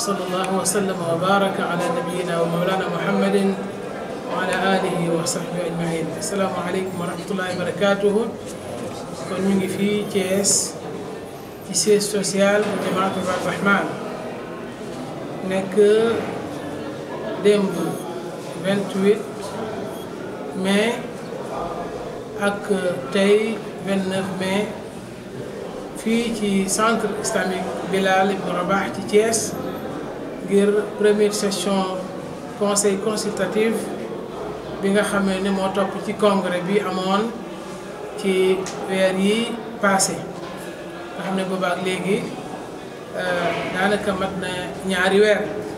وصلى الله وسلم وبارك على نبينا ومولانا محمد وعلى آله وصحبه أجمعين السلام عليكم ورحمة الله وبركاته kon ñu ngi fii Thiès ci siège social bu Jamaatu Rahman nekk démb 28 mai ak tey 29 mai fii ci centre islamique Bilal Ibn Rabah ci Thiès ngir première session conseil consultatif bi nga xamee ne moo topp ci congrès bi amoon ci weer yi passé nga xam ne boobaak léegi daanaka mat na ñaari weer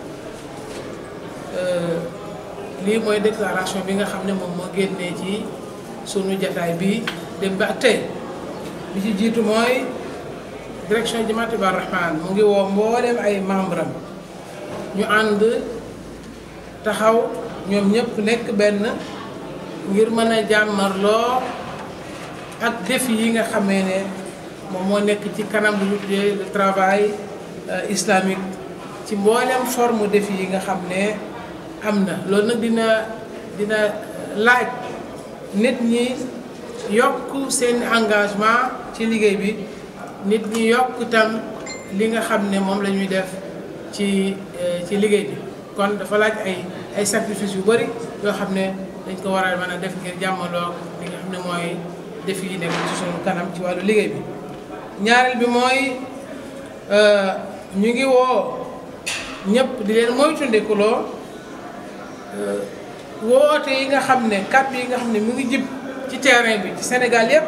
lii mooy déclaration bi nga xam ne moom moo génnee ci sunu jataay bi dem ba ak tey bi ci jiitu mooy direction Jamaatu Ibaadu Rahmaan mu ngi woo mbooleem ay membre am ñu ànd taxaw ñoom ñëpp nekk benn ngir mën a jàmmarloo ak défi yi nga xamee ne moom moo nekk ci kanam lu ñu tuddee le travail islamique ci mboolem forme défi yi nga xam ne am na loolu nag dina dina laaj nit ñi yokk seen engagement ci liggéey bi nit ñi yokk tam li nga xam ne moom la ñuy def ci ci liggéey bi kon dafa laaj ay ay sacrifice yu bëri yoo xam ne dañ ko war a mën a def ngir jàmmaloo li nga xam ne mooy défi yi nekk ci sunu kanam ci wàllu liggéey bi ñaareel bi mooy ñu ngi woo ñëpp di leen moytandikuloo woote yi nga xam ne kàddu yi nga xam ne mu ngi jib ci terrain bi ci Sénégal yëpp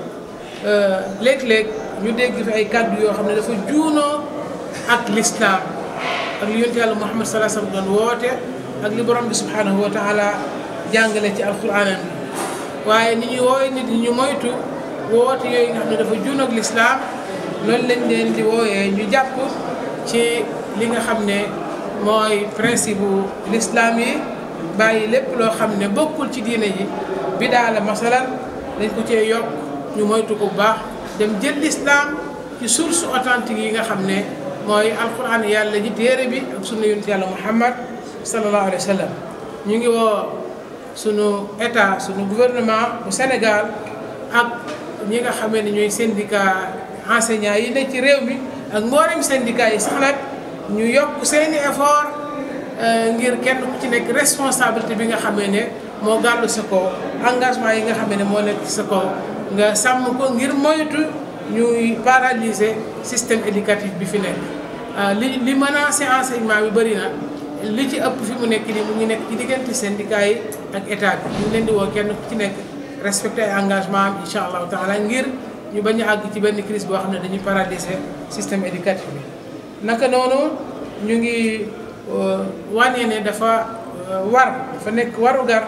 léeg-léeg ñu dégg fi ay kàddu yoo xam ne dafa juunoo ak lislaam ak li yonent yàlla Muhammad sallallahu alayhi wasallam doon woote ak li borom bi subhanahu wa taala jàngale ci alquranam bi waaye ni ñuy wooye nit ñi ñu moytu woote yooyu nga xam ne dafa juun ak lislaam loolu lañ leen di wooyee ñu jàpp ci li nga xam ne mooy principe bu lislaam yi bàyyi lépp loo xam ne bokkul ci diine yi bidaa la masalan dañ ko cee yokk ñu moytu ko bu baax dem jël lislaam ci source authentique yi nga xam ne mooy alquran yàlla ji téere bi ak sunu yonent yàlla muhammad sallallahu alayhi wa sallam ñu ngi woo sunu état sunu gouvernement bu Sénégal ak ñi nga xamee ne ñooy syndicat enseignants yi ne ci réew mi ak mboolem syndicat yi sax nag ñu yokk seeni effort ngir kenn ku ci nekk responsabilité bi nga xamee ne moo gàllu sa kaw engagement yi nga xamee ne moo nekk ci sa kaw nga sàmm ko ngir moytu ñuy paralyser système éducatif bi fi nekk li li menacé enseignement bi bëri na li ci ëpp fi mu nekk nii mu ngi nekk ci diggante syndicat yi ak état bi ñu leen di woo kenn ku ci nekk respecté ay engagement am incha allahu taala ngir ñu bañ a àgg ci benn crise boo xam ne dañuy paralyser système éducatif bi naka noonu ñu ngi wane ne dafa war dafa nekk warugar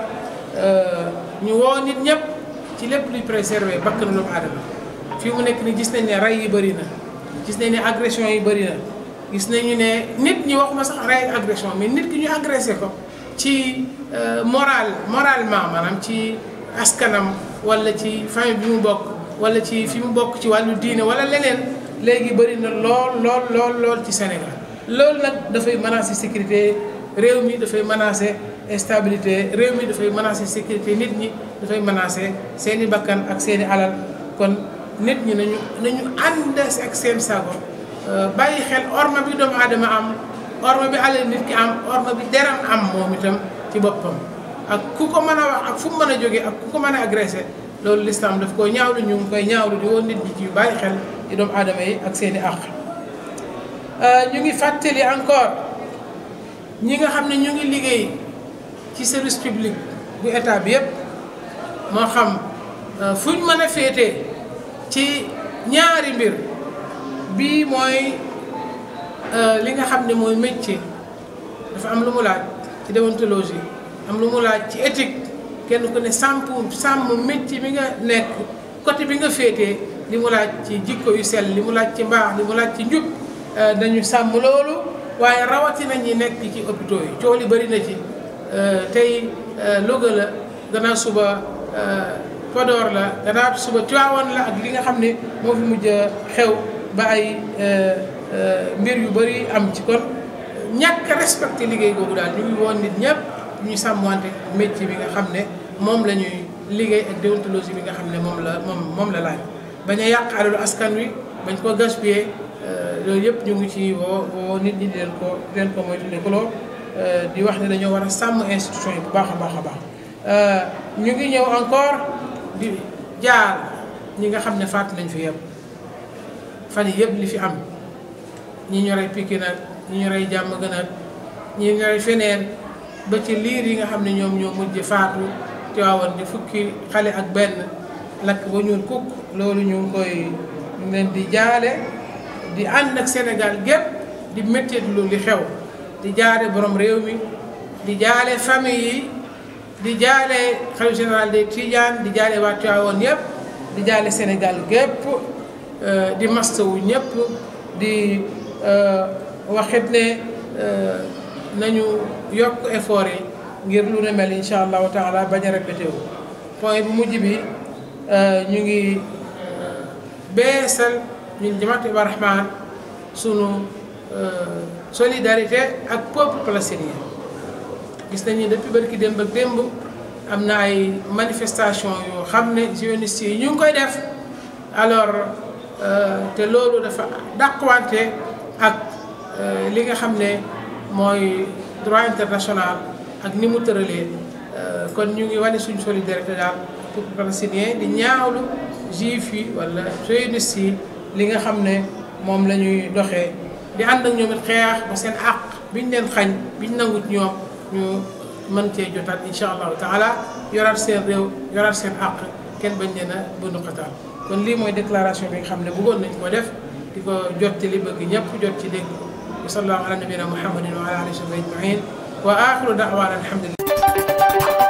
ñu woo nit ñëpp ci lépp luy préserver bakkanu doomu aadama fii mu nekk ni gis nañ ne rey yi bëri na gis nañ ne agression yi bëri na gis nañu ne nit ñi waxuma sax rey agression mais nit ki ñu agressé ko ci moral moralement maanaam ci askanam wala ci famille bi mu bokk wala ci fi mu bokk ci wàllu diine wala leneen léegi bëri na lool lool lool lool ci Sénégal loolu nag dafay menacer sécurité réew mi dafay menacer stabilité réew mi dafay menacer sécurité nit ñi dafay menacer seeni bakkan ak seeni alal kon nit ñi nañu nañu ànd ak seen sago bàyyi xel orma bi doomu aadama am orma bi alal nit ki am orma bi deram am moom itam ci boppam ak ku ko mën a wax ak fu mu mën a jógee ak ku ko mën a agressé loolu lislaam daf koy ñaawlu ñu ngi koy ñaawlu di woon nit ñi ci bàyyi xel ci doomu aadama yi ak seeni àq ñu ngi fàttali encore ñi nga xam ne ñu ngi liggéey ci service public bu état bi yépp moo xam fu ñu mën a féetee ci ñaari mbir bii mooy li nga xam ne mooy métier dafa am lu mu laaj ci déontologie am lu mu laaj ci éthique kenn ku ne sàmp sàmm métier bi nga nekk côté bi nga féetee li mu laaj ci jikko yu sell li mu laaj ci mbaax li mu laaj ci njub dañu sàmm loolu waaye rawatina ñi nekk ci hôpitaux yi coow li bëri na ci tey Louga la gannaaw suba Podor la gannaaw suba Tivaouane la ak li nga xam ne moo fi mujj xew ba ay mbir yu bëri am ci kon ñàkk respecté liggéey googu daal ñu ngi woon nit ñëpp ñu sàmmwante métier bi nga xam ne moom la ñuy liggéey ak déontologie bi nga xam ne moom la moom moom la laaj bañ a yàq alalu askan wi bañ ko gaspiller loolu yëpp ñu ngi ci woo woo nit ñi di leen ko di leen ko moytandikuloo di wax ne dañoo war a sàmm institution yi bu baax a baax a baax ñu ngi ñëw encore di jaar ñi nga xam ne fàtt nañ fi yëpp fan yi yëpp li fi am ñi ñu rey Pikine nag ñi ñu rey jàmm gën a ñi ñu rey feneen ba ci liir yi nga xam ne ñoom ñoo mujj faatu Tiwaawan di fukki xale ak benn lakk ba ñuul kukk loolu ñu ngi koy ñu leen di jaale di ànd ak Sénégal gépp di métti lu li xew di jaale borom réew mi di jaale famille yi di jaale xalifa général des Tidianes di jaale waa Tiwaawan yëpp di jaale Sénégal gépp di mastawu ñëpp di waxit ne nañu yokk effort yi ngir lu ne mel incha allahu taala bañ a répété wu point bu mujj bi ñu ngi beesal ñun jamaat Iba Rahman sunu solidarité ak peuple palestinien gis nañu depuis barki démb ak démb am na ay manifestation yoo xam ne zionistes yi ñu ngi koy def alors te loolu dafa dàqwante ak li nga xam ne mooy droit international ak ni mu tëralee kon ñu ngi wane suñu solidarité daal pour palestinien di ñaawlu juif yi wala sionistes yi li nga xam ne moom la ñuy doxee di ànd ak ñoom it xeex ba seen àq biñ leen xañ biñ nangut ñoom ñu mën cee jotaat incha allahu taala yoraat seen réew yoraat seen àq kenn bañ leen a bundu xataal kon lii mooy déclaration bi nga xam ne bëggoon nañ ko def di ko jot ci li bëgg ñëpp jot ci dégg wa sallallahu ala nabina muhammadin wa ala alihi wa sahbihi ajmain wa axiru da'wana alhamdulillah